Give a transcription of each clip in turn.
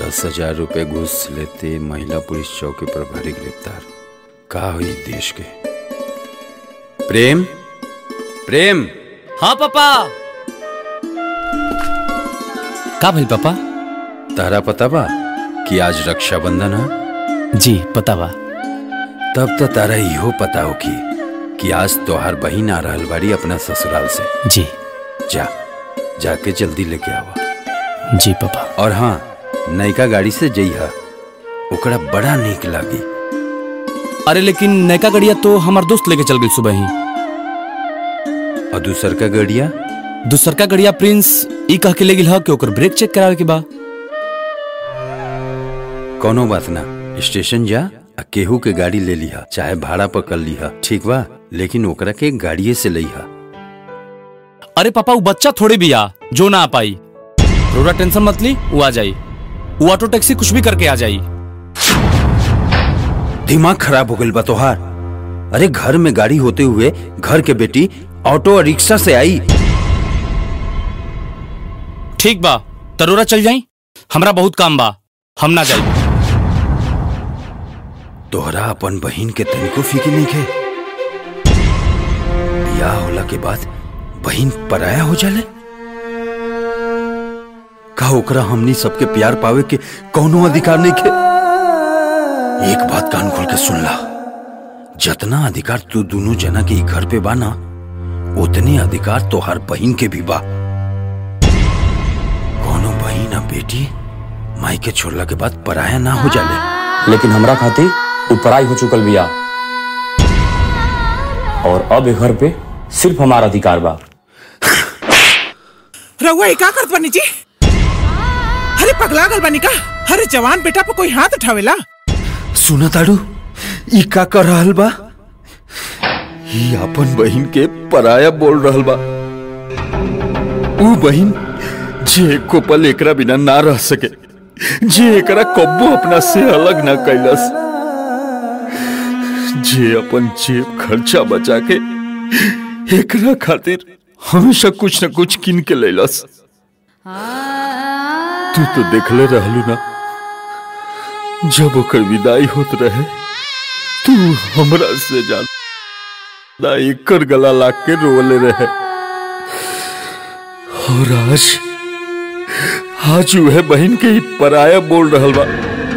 दस हजार रुपए घूस लेते महिला पुलिस चौकी प्रभारी गिरफ्तार का हुई देश के प्रेम प्रेम हाँ पापा का भइल पापा तारा पता बा कि आज रक्षाबंधन है जी पता बा तब तो तारा इहो पता हो कि कि आज तोहार बहिन आ रहल बाड़ी अपना ससुराल से जी जा जाके जल्दी लेके आवा जी पापा और हाँ नयका गाड़ी से जइहा ओकरा बड़ा नीक लागी अरे लेकिन नयका गड़िया तो हमार दोस्त लेके चल गई सुबह ही और दूसर का गड़िया दूसर का गड़िया प्रिंस ई कह के ले गिल ह कि ओकर ब्रेक चेक करावे के बा कोनो बात ना स्टेशन जा आ केहू के गाड़ी ले लिहा चाहे भाड़ा पर कर लिहा ठीक बा लेकिन ओकरा के गाड़िए से लिहा अरे पापा वो बच्चा थोड़ी भी आ जो ना आ पाई रोड़ा टेंशन मत ली वो आ जाई वो ऑटो टैक्सी कुछ भी करके आ जाई दिमाग खराब हो गइल बा तोहार अरे घर में गाड़ी होते हुए घर के बेटी ऑटो और रिक्शा से आई ठीक बा तरोरा चल जाई हमरा बहुत काम बा हम ना जाई तोहरा अपन बहिन के तनिको फिक्र नहीं के बियाह होला के बाद बहिन पराया हो जाले का ओकरा हमनी सबके प्यार पावे के कौनो अधिकार नहीं के एक बात कान खोल के सुन ला जतना अधिकार तू दोनों जना के ई घर पे बा ना उतने अधिकार तोहार बहिन के भी बा कौनो बहिन आ बेटी माई के छोड़ला के बाद पराया ना हो जाले लेकिन हमरा खातिर उ पढ़ाई हो चुकल बिया और अब ए घर पे सिर्फ हमारा अधिकार बा रहुआ ये का करत बानी जी अरे पगला गल बानी का अरे जवान बेटा पे कोई हाथ उठावेला सुना ताड़ू ई का कर रहल बा ई अपन बहिन के पराया बोल रहल बा ऊ बहिन जे एको पल एकरा बिना ना रह सके जे एकरा कब्बो अपना से अलग ना कैलस जे अपन जेब खर्चा बचा के एकरा खातिर हमेशा कुछ न कुछ किन के लैलस तू तो देखले रहलू ना जब ओकर विदाई होत रहे तू हमरा से ज्यादा एकर गला लाग के रोले रहे और आज आज वह बहन के ही पराया बोल रहल बा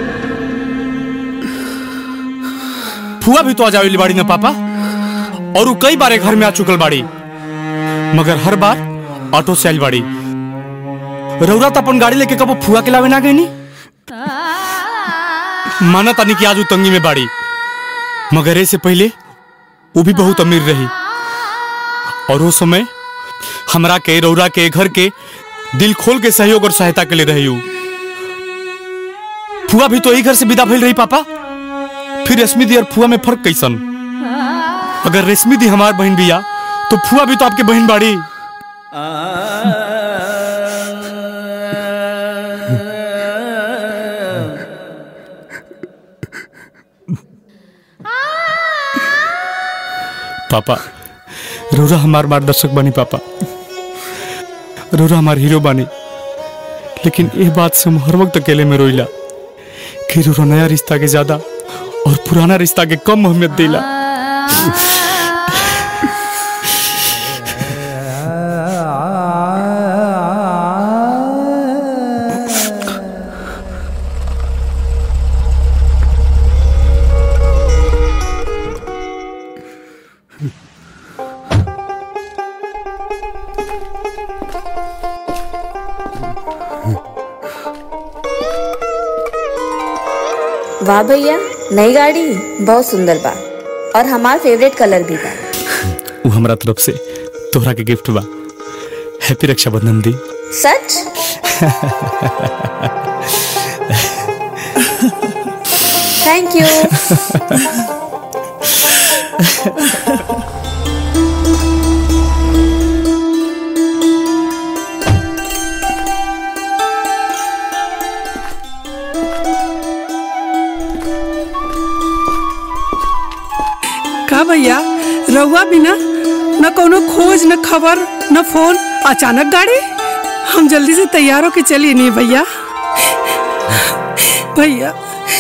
फुआ भी तो आ जावेली बाड़ी ना पापा और वो कई बार घर में आ चुकल बाड़ी मगर हर बार ऑटो से आइल बाड़ी रौरा तो अपन गाड़ी लेके कबो फुआ के लावे ना गई नी माना तानी कि आज वो तंगी में बाड़ी मगर ऐसे पहले वो भी बहुत अमीर रही और वो समय हमरा के रौरा के घर के दिल खोल के सहयोग और सहायता के लिए रही हूँ फुआ भी तो यही घर से विदा भइल रही पापा फिर रेशमी दी और फुआ में फर्क कैसन अगर रेशमी दी हमार बहन बिया तो फुआ भी तो आपके बहन बाड़ी पापा रोरा हमार मार्गदर्शक बनी पापा रोरा हमार हीरो बनी लेकिन ये बात से हम हर वक्त अकेले में रोइला कि रोरा नया रिश्ता के ज्यादा और पुराना रिश्ता के कम अहमियत दिला वाह भैया नई गाड़ी बहुत सुंदर बा और हमार फेवरेट कलर भी बा वो हमरा तरफ से तोहरा के गिफ्ट बा हैप्पी रक्षाबंधन दी सच थैंक यू का भैया रहुआ बिना न कोनो खोज न खबर न फोन अचानक गाड़ी हम जल्दी से तैयार होके चलिए नहीं भैया भैया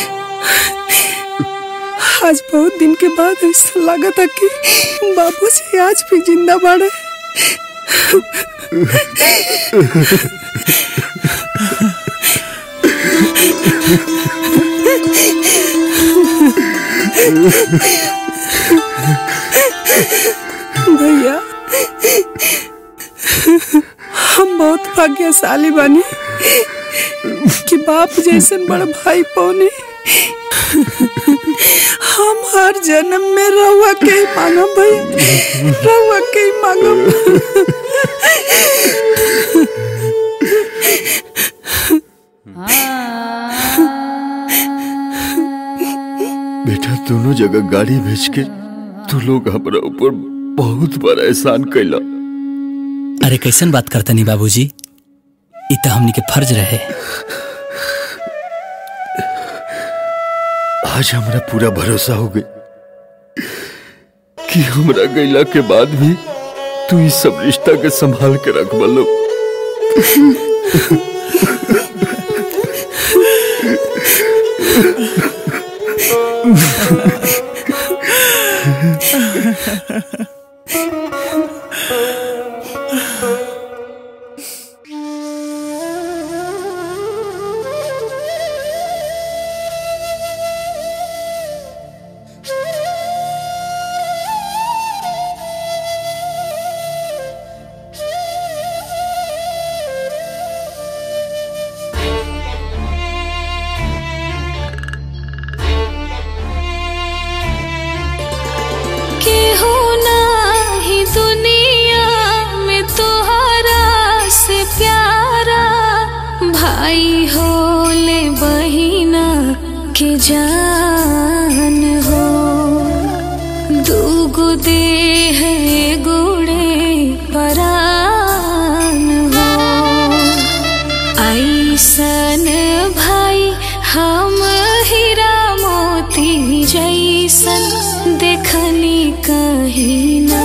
आज बहुत दिन के बाद ऐसा लगा था कि बाबूजी आज भी जिंदा बाड़े भैया हम बहुत भाग्यशाली बानी कि बाप जैसन बड़ भाई पौने हम हर जन्म में रहुआ के ही मांगब भैया रहुआ के ही मांगब बेटा दोनों जगह गाड़ी भेज के तू लोग हमरा ऊपर बहुत बड़ा एहसान कैला अरे कैसन बात करतनी बाबूजी इ त हमनी के फर्ज रहे आज हमरा पूरा भरोसा हो गई कि हमरा गैला के बाद भी तू इस सब रिश्ता के संभाल के रख बलो केहू नाही दुनिया में तोहरा से प्यारा भाई होले बहिना के जान हो दूगो देह गुड़े परान हो ऐसन भाई हम हीरा मोती जैसन देखनी कहीं ना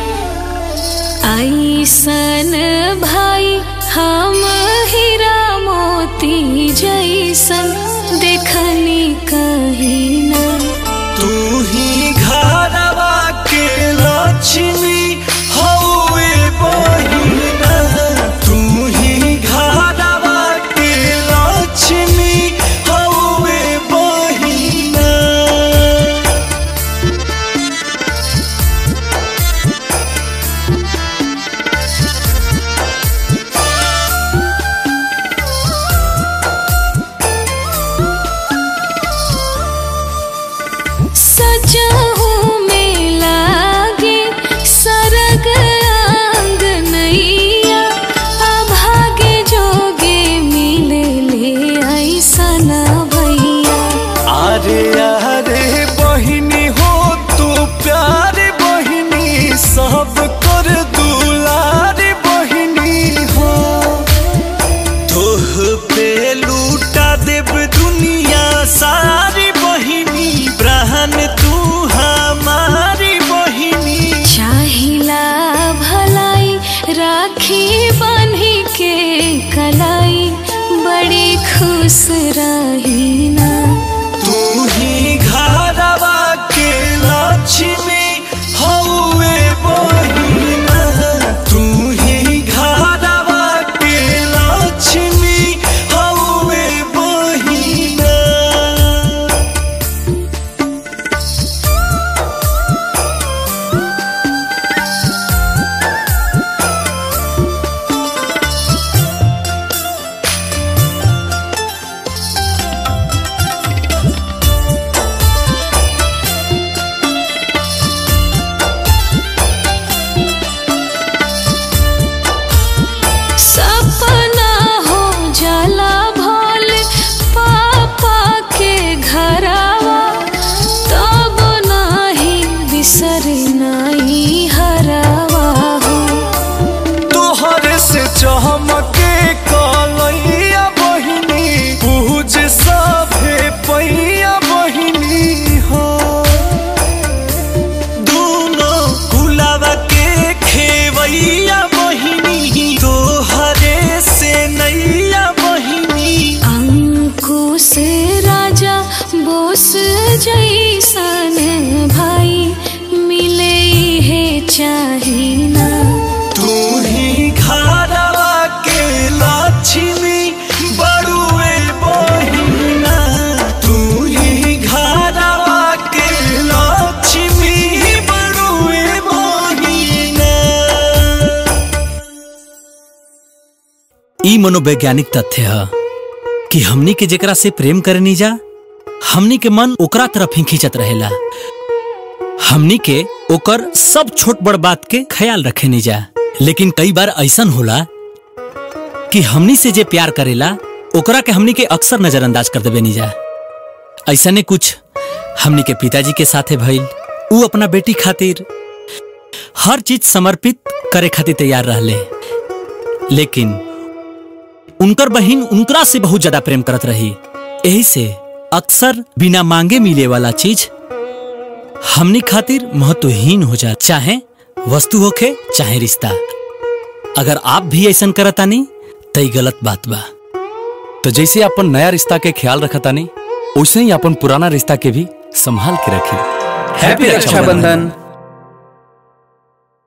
ऐसन भाई हम हीरा मोती जैसन देखनी कहीं ना तू ही घरवा के लक्ष्मी हौवे बहिना तू ही घरवा के लक्ष्मी हौवे बहिना सजहू में लागे सरग आंग नैया अभागे जोगे मिले ले ऐसा ना भैया अरे अरे बहिनी हो तू प्यार बहिनी सब कर दुलार बहिनी हो तोह पे लूटा देव दुनिया सारी बहिनी प्राण तू हमारी बहिनी चाहिला भलाई राखी बांधी के कलाई बड़ी खुश रही ना तू ही घरवा के लक्ष्मी हौवे बहिना तू ही घरवा के लक्ष्मी हौवे बहिना जैसन भाई मिले है चाहिना तू ही घरवा के लक्ष्मी बड़ुए बहिना तू ही घरवा के लक्ष्मी बड़ुए बहिना ई मनोवैज्ञानिक तथ्य है कि हमनी के जेकरा से प्रेम करनी जा हमनी के मन ओकरा तरफ ही खींचत रहेला हमनी के ओकर सब छोट बड़ बात के ख्याल रखे नहीं जा लेकिन कई बार ऐसन होला कि हमनी से जे प्यार करेला ओकरा के हमनी के अक्सर नजरअंदाज कर देवे नहीं जा ऐसा ने कुछ हमनी के पिताजी के साथे भइल ऊ अपना बेटी खातिर हर चीज समर्पित करे खातिर तैयार रहले लेकिन उनकर बहिन उनकरा से बहुत ज्यादा प्रेम करत रही यही से अक्सर बिना मांगे मिले वाला चीज हमनी खातिर महत्वहीन हो जा चाहे वस्तु होखे चाहे रिश्ता अगर आप भी ऐसा करतानी तई गलत बात बा तो जैसे अपन नया रिश्ता के ख्याल रखतानी वैसे ही अपन पुराना रिश्ता के भी संभाल के रखी हैप्पी रक्षाबंधन।